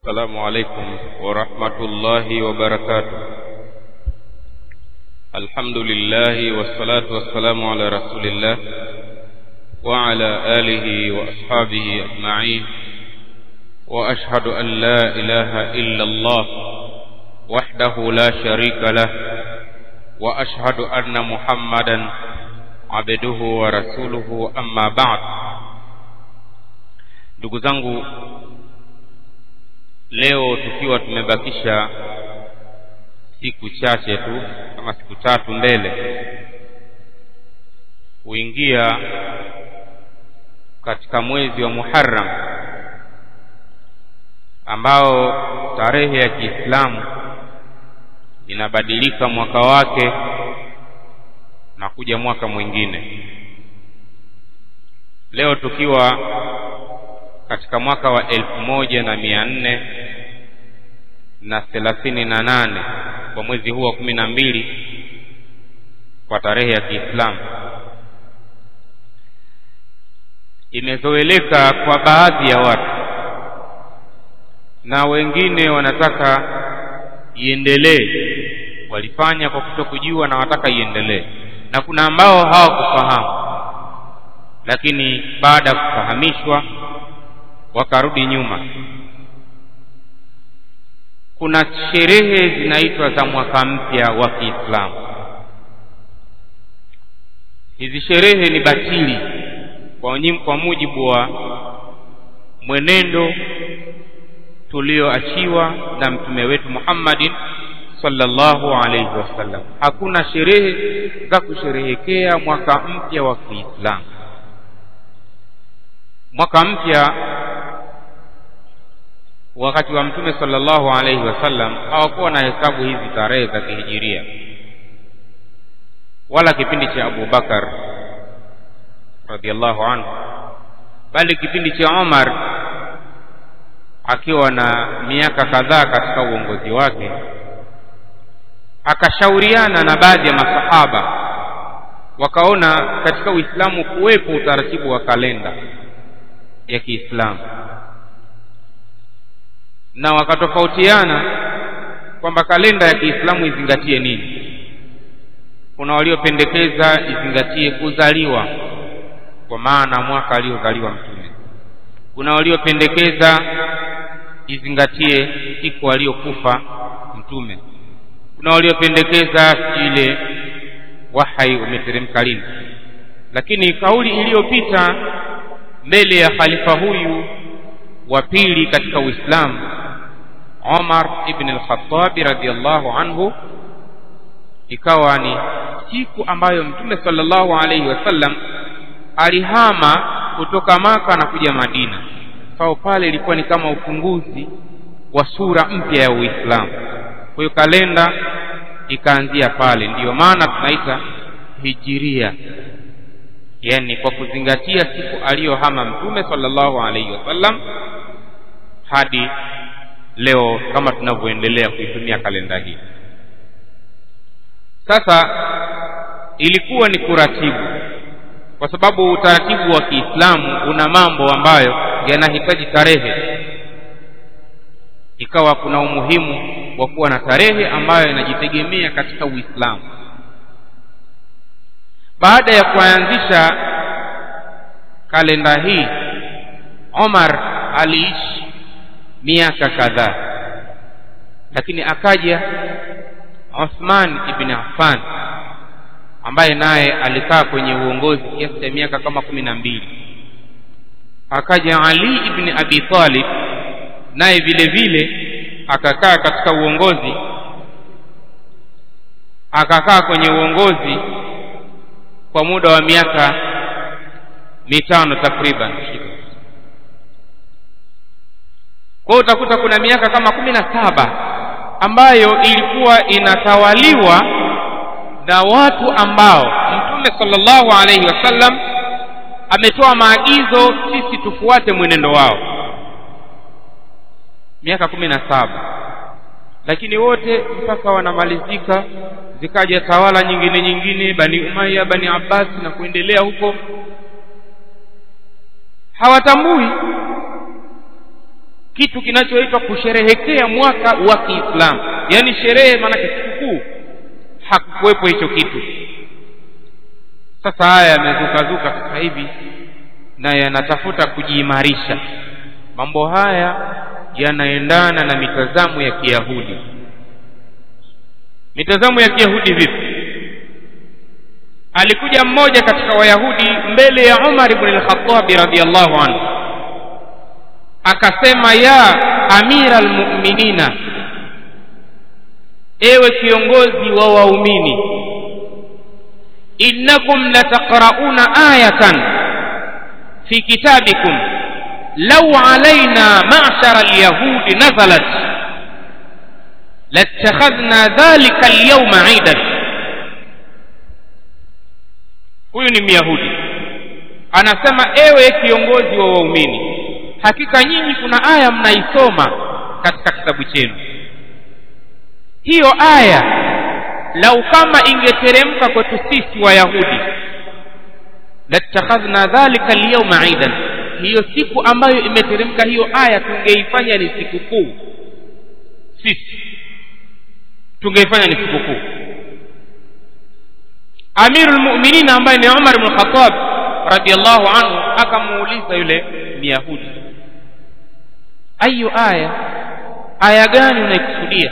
السلام عليكم ورحمة الله وبركاته الحمد لله والصلاة والسلام على رسول الله وعلى آله وأصحابه أجمعين وأشهد أن لا إله إلا الله وحده لا شريك له وأشهد أن محمدا عبده ورسوله أما بعد ndugu zangu leo tukiwa tumebakisha siku chache tu kama siku tatu mbele kuingia katika mwezi wa Muharram ambao tarehe ya Kiislamu inabadilika mwaka wake na kuja mwaka mwingine leo tukiwa katika mwaka wa elfu moja na mia nne na thelathini na nane kwa mwezi huu wa kumi na mbili kwa tarehe ya Kiislamu imezoeleka kwa baadhi ya watu na wengine wanataka iendelee walifanya kwa kutokujua na wataka iendelee na kuna ambao hawakufahamu lakini baada ya kufahamishwa wakarudi nyuma kuna sherehe zinaitwa za mwaka mpya wa Kiislamu hizi sherehe ni batili kwa, kwa mujibu wa mwenendo tulioachiwa na mtume wetu Muhammadin sallallahu alaihi wasallam hakuna sherehe za kusherehekea mwaka mpya wa Kiislamu mwaka mpya wakati wa mtume sallallahu alaihi wasallam hawakuwa na hesabu hizi tarehe za kihijiria wala kipindi cha Abu Bakar radhiallahu anhu bali kipindi cha Umar akiwa na miaka kadhaa katika uongozi wake akashauriana na baadhi ya masahaba wakaona katika Uislamu kuwepo utaratibu wa kalenda ya Kiislamu na wakatofautiana kwamba kalenda ya Kiislamu izingatie nini. Kuna waliopendekeza izingatie kuzaliwa kwa maana mwaka aliozaliwa Mtume. Kuna waliopendekeza izingatie siku aliyokufa Mtume. Kuna waliopendekeza ile wahai umeteremka lini. Lakini kauli iliyopita mbele ya khalifa huyu wa pili katika Uislamu Umar ibn al-Khattab radhiyallahu anhu ikawa ni siku ambayo Mtume sallallahu alaihi wasallam alihama kutoka Maka na kuja Madina. Kwa pale ilikuwa ni kama ufunguzi wa sura mpya ya Uislamu. Kwa hiyo kalenda ikaanzia pale, ndiyo maana tunaita hijiria, yani kwa kuzingatia siku aliyohama Mtume sallallahu alaihi wasallam hadi leo kama tunavyoendelea kuitumia kalenda hii. Sasa ilikuwa ni kuratibu, kwa sababu utaratibu wa Kiislamu una mambo ambayo yanahitaji tarehe, ikawa kuna umuhimu wa kuwa na tarehe ambayo inajitegemea katika Uislamu. Baada ya kuanzisha kalenda hii, Omar aliishi miaka kadhaa lakini akaja Uthman ibn Affan ambaye naye alikaa kwenye uongozi kiasi cha miaka kama kumi na mbili akaja Ali ibn Abi Talib naye vile vile akakaa katika uongozi akakaa kwenye uongozi kwa muda wa miaka mitano takriban kwa hiyo utakuta kuna miaka kama kumi na saba ambayo ilikuwa inatawaliwa na watu ambao mtume sallallahu alaihi wasallam ametoa maagizo sisi tufuate mwenendo wao miaka kumi na saba lakini wote mpaka wanamalizika zikaja tawala nyingine nyingine bani umaya bani abbas na kuendelea huko hawatambui kitu kinachoitwa kusherehekea mwaka wa kiislamu yaani sherehe maanake sikukuu hakukuwepo hicho kitu sasa haya yamezukazuka sasa hivi na yanatafuta kujiimarisha mambo haya yanaendana na mitazamo ya kiyahudi mitazamo ya kiyahudi vipi alikuja mmoja katika wayahudi mbele ya umar ibn al-khattabi radhiallahu anhu akasema ya amira almu'minina ewe kiongozi wa waumini innakum lataqrauna ayatan fi kitabikum law alaina ma'shara alyahudi nazalat latakhadhna dhalika alyawma 'idan huyu ni myahudi anasema ewe kiongozi wa waumini hakika nyinyi kuna aya mnaisoma katika kitabu chenu hiyo aya lau kama ingeteremka kwetu sisi wayahudi latakhadhna dhalika alyawma idan hiyo siku ambayo imeteremka hiyo aya tungeifanya ni sikukuu sisi tungeifanya ni sikukuu amirul mu'minin ambaye ni umar ibn khattab radiyallahu anhu akamuuliza yule myahudi ayu aya aya gani unaikusudia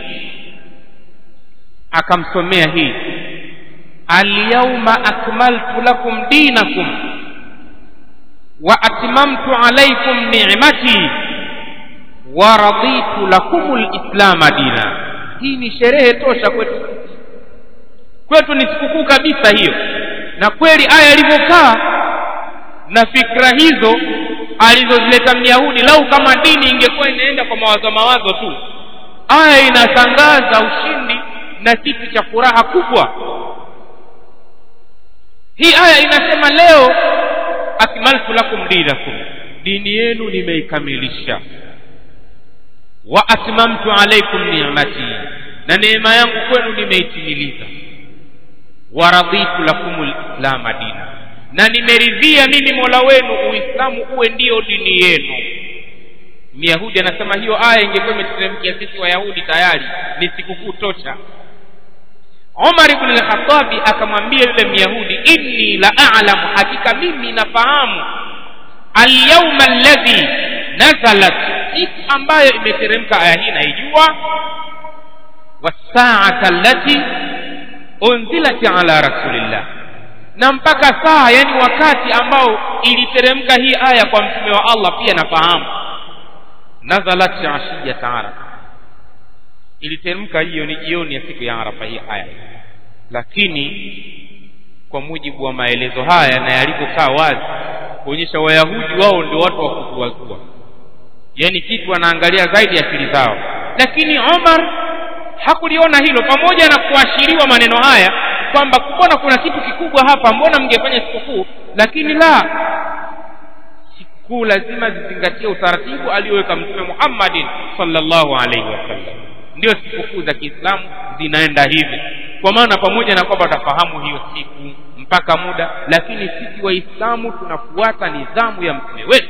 akamsomea hii alyawma akmaltu lakum dinakum wa atmamtu alaykum ni'mati wa raditu lakum alislama dina hii ni sherehe tosha kwetu kwetu ni sikukuu kabisa hiyo na kweli aya ilivyokaa na fikra hizo alizozileta myahudi lau kama dini ingekuwa inaenda kwa mawazo mawazo tu aya inatangaza ushindi na kitu cha furaha kubwa hii aya inasema leo akmaltu lakum dinakum dini yenu nimeikamilisha wa atmamtu alaikum ni'mati na neema yangu kwenu nimeitimiliza wa raditu lakum lislama dina na nimeridhia mimi mola wenu uislamu uwe ndiyo dini yenu myahudi anasema hiyo aya ingekuwa imeteremkia sisi wayahudi tayari ni sikukuu tosha umar ibn al-khattabi akamwambia yule myahudi inni la a'lamu hakika mimi nafahamu alyawma alladhi nazalat siku ambayo imeteremka aya hii naijua wasaata allati unzilat ala rasulillah na mpaka saa yani wakati ambao iliteremka hii aya kwa mtume wa Allah pia nafahamu nazalat ashiyat arafa iliteremka hiyo ni jioni ya siku ya arafa hii aya lakini kwa mujibu wa maelezo haya na yalivyokaa wazi kuonyesha wayahudi wao ndio watu wa kuzuazua yani kitu wanaangalia zaidi akili zao lakini Omar hakuliona hilo pamoja na kuashiriwa maneno haya kwamba mbona kuna kitu kikubwa hapa mbona mngefanya sikukuu lakini la sikukuu lazima zizingatie utaratibu aliyoweka mtume Muhammadin sallallahu alaihi wasallam ndio sikukuu za Kiislamu zinaenda hivi kwa maana pamoja na kwamba tafahamu hiyo siku mpaka muda lakini sisi waislamu tunafuata nidhamu ya mtume wetu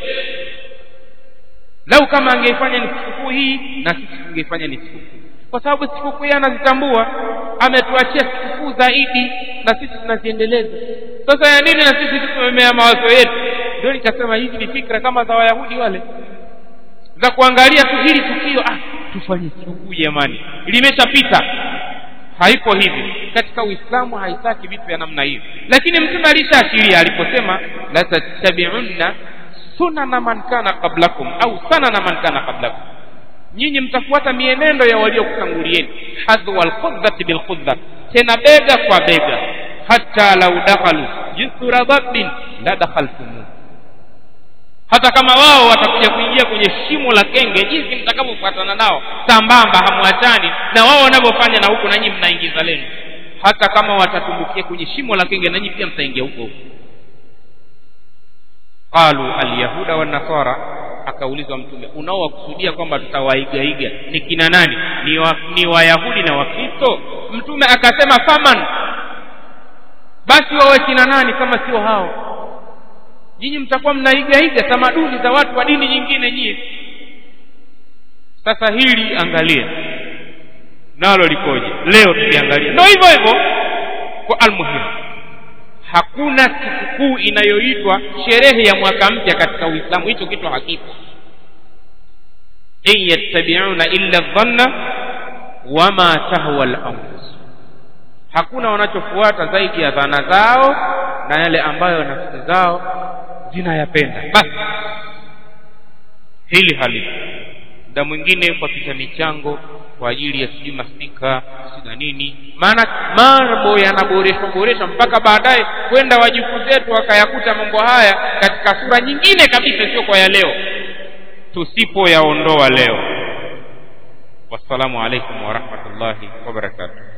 lau kama angeifanya ni sikukuu hii na sisi tungeifanya ni sikukuu kwa sababu sikukuu yeye anazitambua ametuachia sikukuu zaidi na sisi tunaziendeleza sasa ya nini na sisi tumemea mawazo yetu ndio nikasema hizi ni fikra kama za wayahudi wale za kuangalia tu hili tukio ah tufanye sikukuu jamani limeshapita haipo hivi katika uislamu haitaki vitu vya namna hiyo lakini mtume alishaashiria aliposema la tattabi'unna sunana man kana qablakum au sanana man kana qablakum nyinyi mtafuata mienendo ya waliokutangulieni hadhwa alkhudhati bilkhudha tena bega kwa bega hata lau dakhalu jisura dhabbin la dakhaltumuh hata kama wao watakuja kuingia kwenye shimo la kenge jinsi mtakavyofuatana nao sambamba hamwachani na wao wanavyofanya na huku nanyi mnaingiza lenu hata kama watatumbukia kwenye shimo la kenge nanyi pia mtaingia huko huko qalu alyahuda wanasara akaulizwa mtume unaowakusudia kwamba tutawaigaiga ni kina nani ni, wa, ni wayahudi na wakristo mtume akasema faman basi wawe kina nani kama sio hao nyinyi mtakuwa mnaigaiga tamaduni za watu wa dini nyingine nyinyi sasa hili angalia nalo likoje leo tukiangalia ndo hivyo hivyo kwa almuhimu hakuna sikukuu inayoitwa sherehe ya mwaka mpya katika uislamu hicho kitu hakipo in yattabiuna illa dhanna wama tahwa lanfus hakuna wanachofuata zaidi ya dhana zao na yale ambayo nafsi zao zinayapenda basi hili halipo muda mwingine kwa pita michango kwa ajili ya sijui mastika sina nini maana mambo yanaboreshwa boreshwa mpaka baadaye kwenda wajukuu zetu wakayakuta mambo haya katika sura nyingine kabisa sio kwa ya leo tusipoyaondoa leo wassalamu alaikum warahmatullahi wabarakatuh